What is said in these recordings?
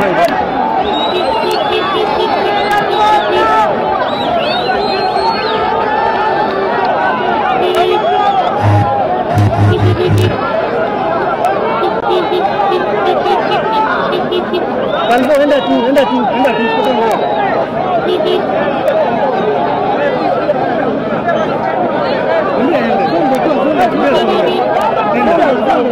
Kalbo, enda tu, enda tu, enda tu, kutoka mbele. Enda, enda. Songa tu, songa tu, songa.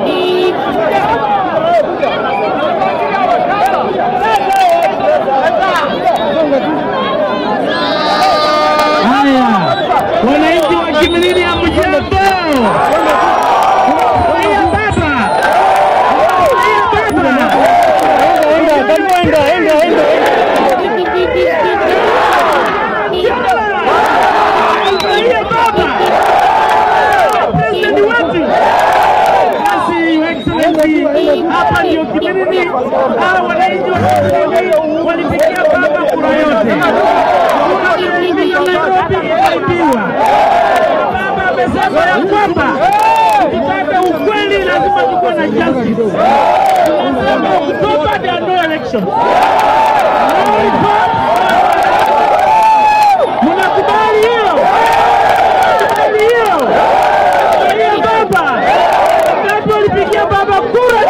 Haya, wananchi wa Kimilili hamjambo? Haya baba, haya baba. Enda, Kalbo, enda, enda, enda, Haya baba, president wetu. Basi Your Excellency, hapa ndio Kimilili. Hawa wananchi wa Kimilili walipigia baba kura yote. Kura Kimilili ya Nairobi ikaibiwa. Baba amesema ya kwamba tukitaka ukweli lazima tukuwe na justice. Anasema Oktoba there are no elections. No reforms. Mnakubali hiyo? Mnakubali hiyo? Angalia baba. Ngapi walipigia baba kura?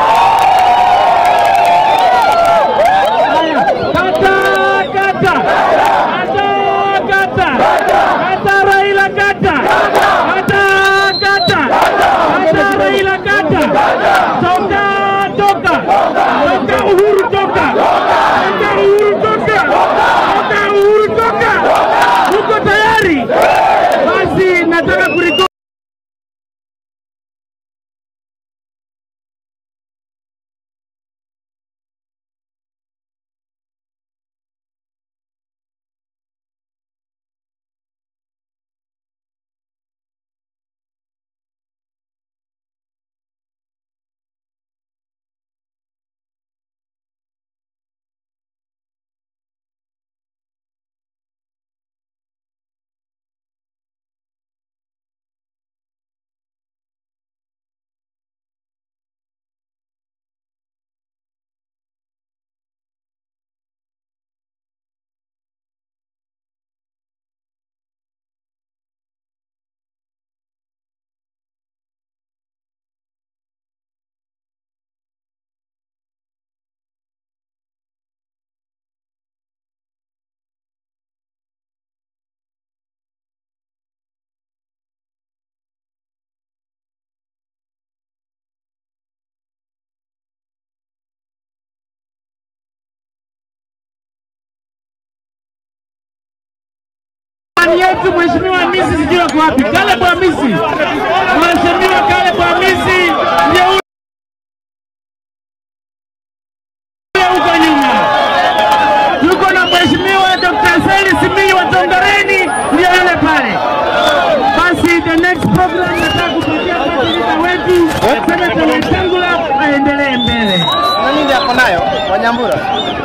Haya, kata kata. Kata kata. Kata Raila kata. Kata kata. Kata Raila kata. Toka toka. Toka Uhuru toka. Toka Uhuru toka. Toka Uhuru toka. Uko tayari? Basi nataka kuriko Ndani yetu Mheshimiwa Hamisi sijui ako wapi. Caleb Hamisi. Mheshimiwa Caleb Hamisi ndiye huyo huko nyuma. Tuko na Mheshimiwa Dr. Seli Simiyu wa Tongareni ndiye yule pale. Basi the next program nataka kupatia president wetu Senator Wetangula aendelee mbele. Nani ndiye ako nayo? Wanyambura.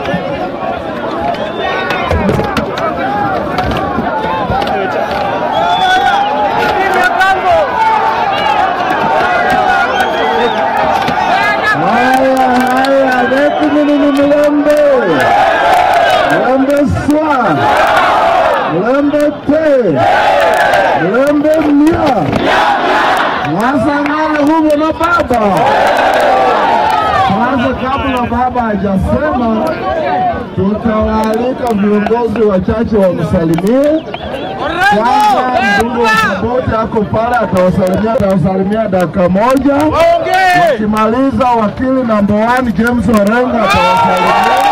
Haya, haya, leti nini ni mlembe, mlembe swa, mlembe te, mlembe mia, mwasangana huvo na baba. Kwanza, kabla baba hajasema, tutawaalika viongozi wachache wamsalimie. Kwanza mbunge wa Saboti ako pale, atawasalimia atawasalimia dakika moja. Wakimaliza wakili namba 1 James Orengo atawasalimia.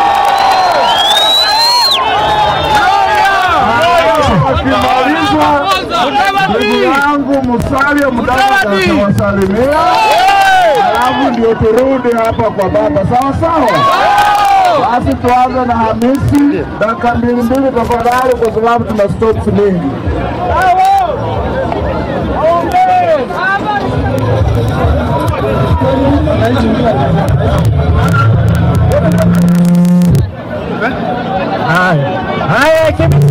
Wakimaliza ndugu yangu Musalia Mudavadi atawasalimia, alafu ndio turudi hapa kwa baba, sawa sawa. Basi tuanze na Hamisi, dakika mbili mbili tafadhali, kwa sababu tuna stops mingi. Haya, haya Kimi-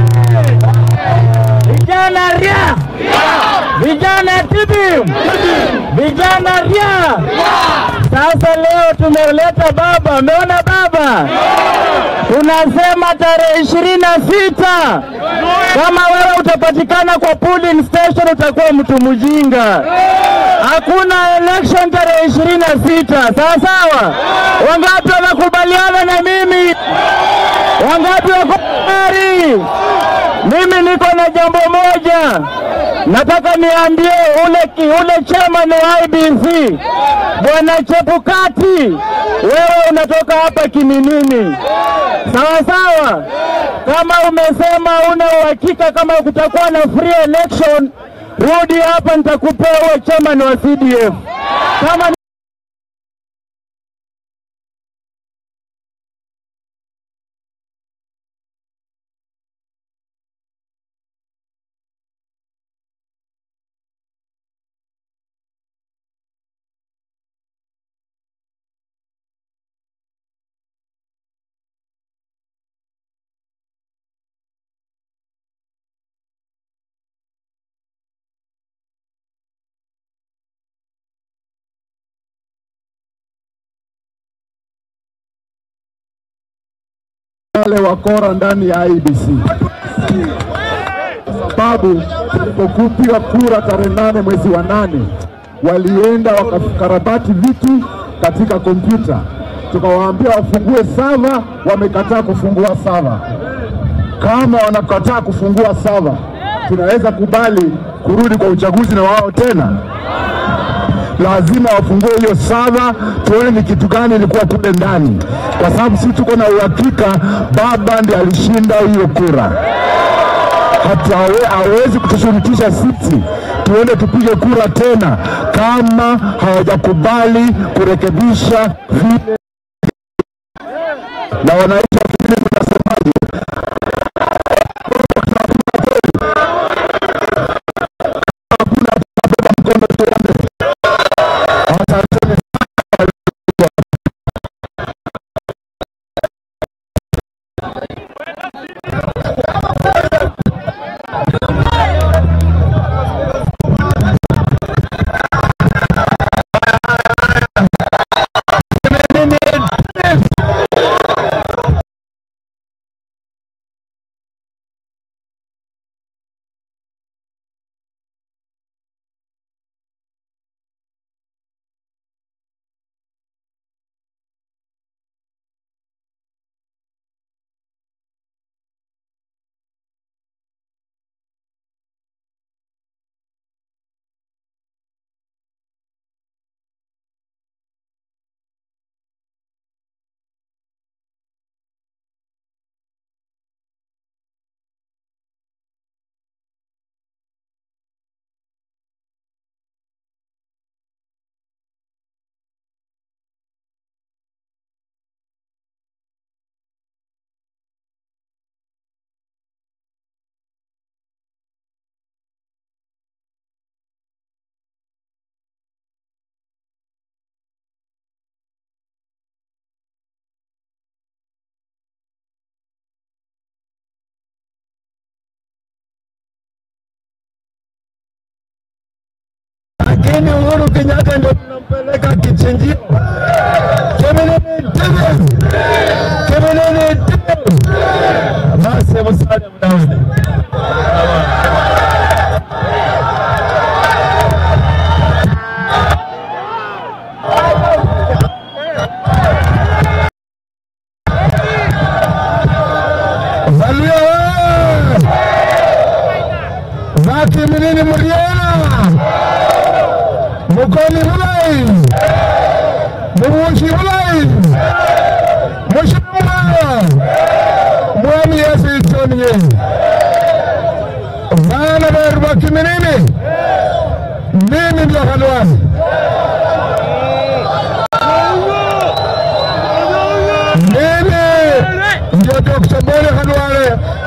vijana ria, vijana tibi, vijana ria. Sasa leo tumeleta baba, umeona baba, tunasema tarehe ishirini na sita kama wewe utapatikana kwa polling station utakuwa mtu mjinga. Hakuna election tarehe ishirini na sita sawa sawa. Wangapi wanakubaliana na mimi? Wangapi wako tayari? Mimi niko na jambo moja, nataka niambie ule, ki- ule chairman wa IBC bwana Chepukati, wewe unatoka hapa Kiminini, sawa sawa. Kama umesema una uhakika kama kutakuwa na free election, rudi hapa, nitakupea uwe chairman wa CDF kama wale wakora ndani ya IBC kwa sababu tulipokupiga kura tarehe nane mwezi wa nane walienda wakakarabati vitu katika kompyuta, tukawaambia wafungue sava, wamekataa kufungua sava. Kama wanakataa kufungua sava, tunaweza kubali kurudi kwa uchaguzi na wao tena? lazima wafungue hiyo sava, tuone ni kitu gani ilikuwa kule ndani, kwa sababu sisi tuko na uhakika baba ndiye alishinda hiyo kura. Hata hawe- hawezi kutushurutisha sisi tuende tupige kura tena kama hawajakubali kurekebisha vile. Na wananchi wa Kimilili mnasemaje? Hakuna tunabeba mkono tuende. Asanteni lakini Uhuru Kenyatta ndio tunampeleka kichinjio. Kimilili David, Kimilili David. Basi Musalia Mudavadi. Valuya wewe! za Kimilili Muriena mukoni bulayi mubushi bulayi mushamba mwami yesu itonye bana beru bakiminini mimi ndio halwani mimi ndio Dr. Bole Halwale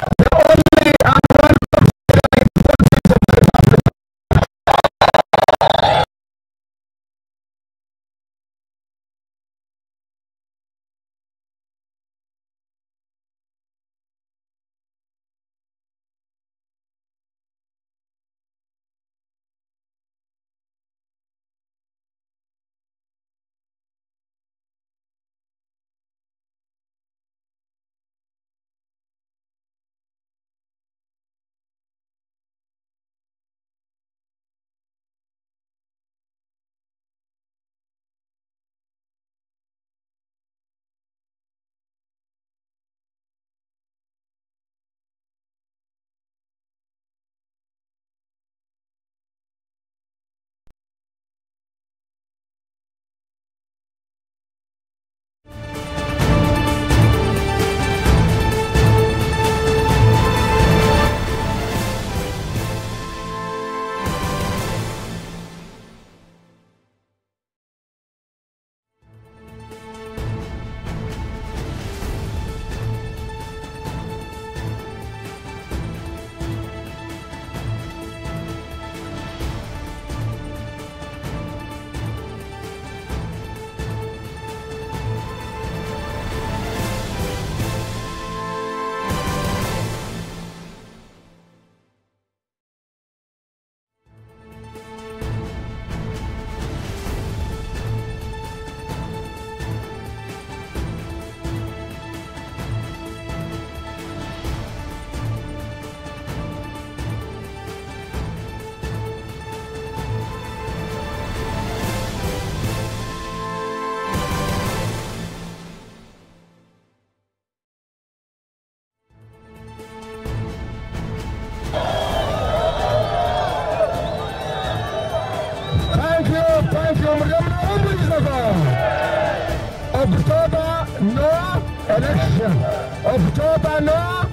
October no election. October no